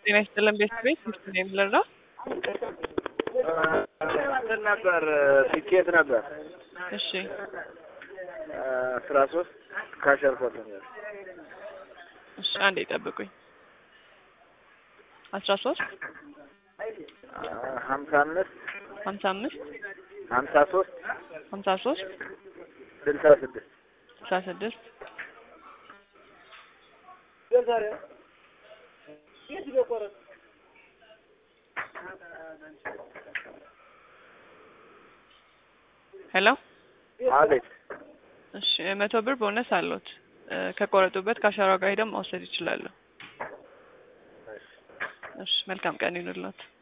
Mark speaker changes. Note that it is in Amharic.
Speaker 1: ጤና ይስጥልን ቤት ቤት ሚስት ነው የምልረው
Speaker 2: እንትን ነበር ቲኬት ነበር
Speaker 1: እሺ
Speaker 2: አስራ ሶስት ካሸርኮት ነበር
Speaker 1: እሺ አንዴ ጠብቁኝ አስራ ሶስት
Speaker 2: ሀምሳ አምስት
Speaker 1: ሀምሳ አምስት
Speaker 2: ሀምሳ ሶስት
Speaker 1: ሀምሳ ሶስት
Speaker 2: ስልሳ ስድስት
Speaker 1: ስልሳ ስድስት ሄሎ
Speaker 2: አቤት
Speaker 1: እሺ መቶ ብር ቦነስ አለዎት እ ከቆረጡበት ከአሻራ ጋር ሄደው መውሰድ ይችላሉ። እሺ መልካም ቀን ይሁንልዎት።